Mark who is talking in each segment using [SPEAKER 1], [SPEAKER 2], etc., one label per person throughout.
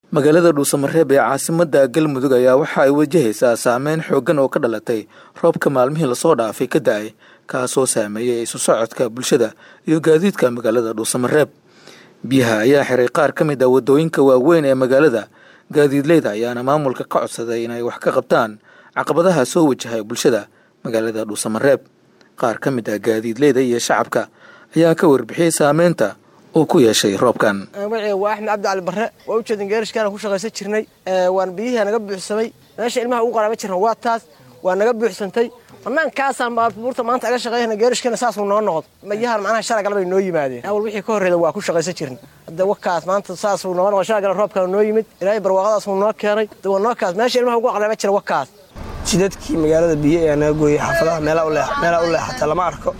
[SPEAKER 1] magaalada dhuusamareeb ee caasimadda galmudug ayaa waxa ay wajahaysaa saameyn xooggan oo ka dhalatay roobka maalmihii lasoo dhaafay ka da-ay kaasoo saameeyay isu socodka bulshada iyo gaadiidka magaalada dhuusamareeb biyaha ayaa xiray qaar ka mid ah waddooyinka waaweyn ee magaalada gaadiidleyda ayaana maamulka ka codsaday inay wax ka qabtaan caqabadaha soo wajahay bulshada magaalada dhuusamareeb qaar ka mid ah gaadiidleyda iyo shacabka ayaa ka warbixiyey saameynta uu ku yeeshay roobkan
[SPEAKER 2] magaciga waa axmed cabdi cali barre waa u jeedin geerishkaana ku shaqaysan jirnay waan biyihii naga buuxsamay meesha ilmaha ugu qaraaba jirna waa taas waa naga buuxsantay banaankaasaan baabuurta maanta aga shaqeeyana geerishkana saasuu noo noqdo mayahan macnaha shala galabay noo yimaadeen awal wixii ka horreeda waa ku shaqaysan jirna hadda wakaas maanta saasuu noo noqdo shala galab roobkana noo yimid ilaahay barwaaqadaasuu noo keenay hadda waa noo kaas meesha ilmaha ugu qaraaba jira wakaas jidadkii magaalada biyo ayaa naga gooyey xaafadaha meelaa u leexata lama arko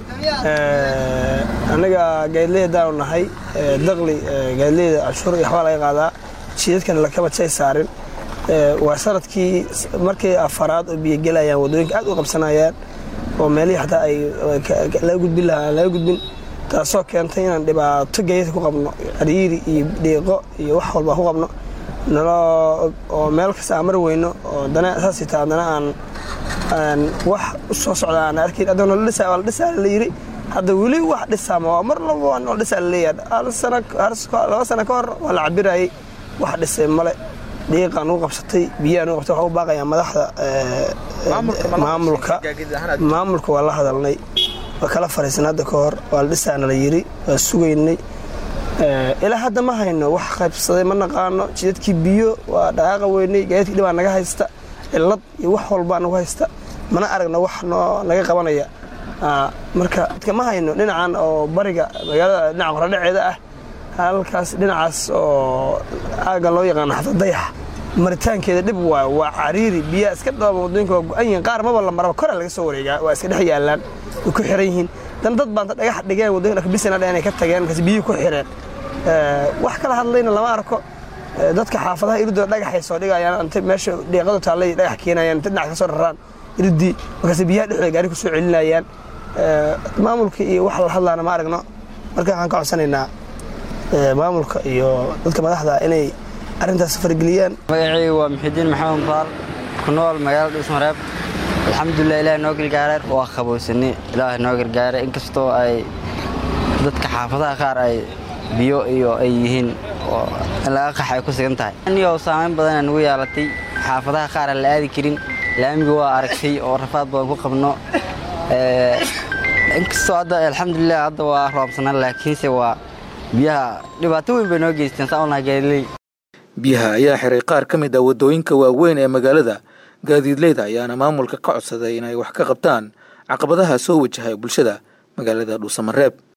[SPEAKER 2] annaga gaadileydaanu nahay daqli gaadileyda canshuur iyo waxbaa laga qaadaa jidadkana lakaba jay saarin waa sanadkii markii afaraad oo biyo gelayaan waddooyinka aad u qabsanayaan oo meelihii xataa ay laga gudbin lahaa aan laga gudbin taasoo keentay inaan dhibaato gaadiidka ku qabno cariiri iyo dhiiqo iyo wax walba ku qabno oo meel kasta aan mari weyno oo dana saasita haddana aan wax u soo socda aan arkayn hadda nola dhisa waa la dhisaa la yidhi hadda weli wax dhisaama waa mar laba waa nola dhisaa la leeyahay laba sana ka hor waa la cabirayay wax dhisay male dhiiqaa nugu qabsatay biyaha nugu qabsatay waxaa u baaqayaa madaxda maamulka maamulka waa la hadalnay waa kala fariisan hadda ka hor waa la dhisaana la yidhi waa sugaynay ilaa hadda ma hayno wax qaybsaday ma naqaano jidadkii biyo waa dhaqaaqa weynay gaadiidkii dhibaa naga haysta cilad iyo wax walbaa nagu haysta mana aragno wax noo naga qabanaya marka dadka ma hayno dhinacan oo bariga magaalada dhinaca qoradhaceeda ah halkaas dhinacaas oo aagan loo yaqaano xafad dayax maritaankeeda dhib waay waa cariiri biyaa iska dhooba waddooyinka waa go-an yihiin qaar maba la maraba koraa laga soo wareegaa waa iska dhex yaallaan way ku xiran yihiin dan dad baanta dhagax dhigeen waddooyinka dhakbisana dhe inay ka tageen markaas biyihii ku xireen wax kala hadlayna lama arko dadka xaafadaha iridoo dhagaxay soo dhigayaan int meesha dhiiqadu taallay dhagax keenayaan inta dhinac ka soo raraan iridii markaas biyaha dhexdooda gaari ku soo celinayaan maamulka iyo wax la hadlaana ma aragno marka waxaan ka codsanaynaa maamulka iyo dadka madaxda inay arrintaas fargeliyaan
[SPEAKER 3] magacayga waa muxidiin maxamed baal ku nool magaalada dhuusmareeb alxamdulilah ilaah noo gargaaray waa qabowsanay ilaah noo gargaaray inkastoo ay dadka xaafadaha qaar ay biyo iyo ay yihiin oo in laga qax ay ku sigan tahay anigo saamayn badana nagu yeelatay xaafadaha qaar aan la aadi karin laamiga waa aragtay oo rafaad badan ku qabno inkastoo hadda alxamdulilah hadda waa roobsanaan laakiinse waa biyaha dhibaato weyn bay noo geysteen saaunaa gaadiley
[SPEAKER 1] biyaha ayaa xiray qaar ka mid ah waddooyinka waaweyn ee magaalada gaadiidleyda ayaana maamulka ka codsaday inay wax ka qabtaan caqabadaha soo wajahay bulshada magaalada dhuusamareeb